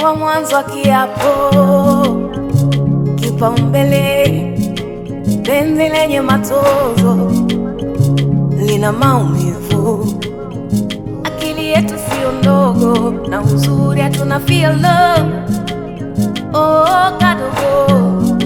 wa mwanzo wa kiapo, kipaumbele, penzi lenye matozo, lina maumivu. Akili yetu sio ndogo, na uzuri hatuna feel love. Oh, kadogo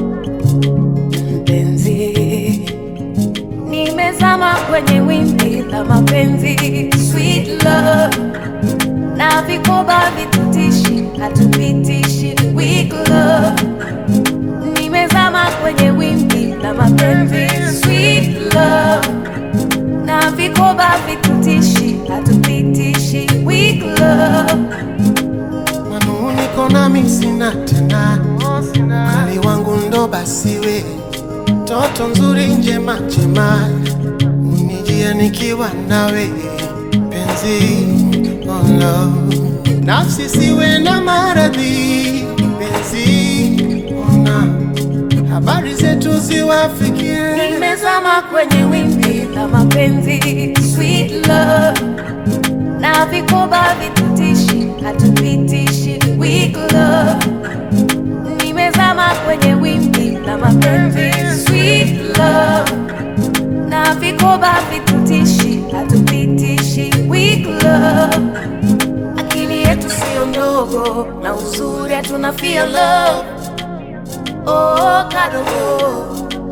mpenzi, nimezama kwenye wimbi la mapenzi, sweet love na vikoba vitutishi, hatupitishi weak love. Nimezama kwenye wimbi la mapenzi, sweet love na vikoba vitutishi, hatupitishi weak love. Manuniko nami sina tena, mali wangu ndo basi we, toto nzuri njema njema, unijia nikiwa nawe penzi, oh no. nafsi siwe na maradhi penzi, ona habari zetu ziwafikie. Nimezama kwenye wimbi la mapenzi, sweet love na vikoba vitutishi, hatupitishi weak love. Nimezama kwenye wimbi la mapenzi, sweet love na vikoba vitutishi, hatupitishi weak love. Akili yetu sio ndogo, na uzuri hatuna feel love. Oh, kadogo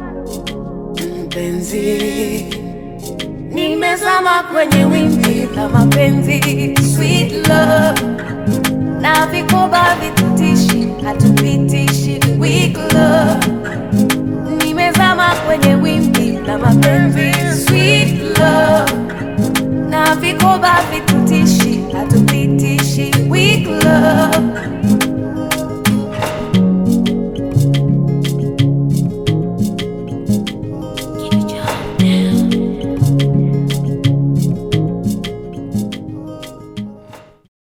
mpenzi, nimezama kwenye wimbi la mapenzi, sweet love na vikoba vitutishi, hatupitishi weak love. Nimezama kwenye wimbi la mapenzi, sweet love na vikoba vitutishi, hatupitishi weak love.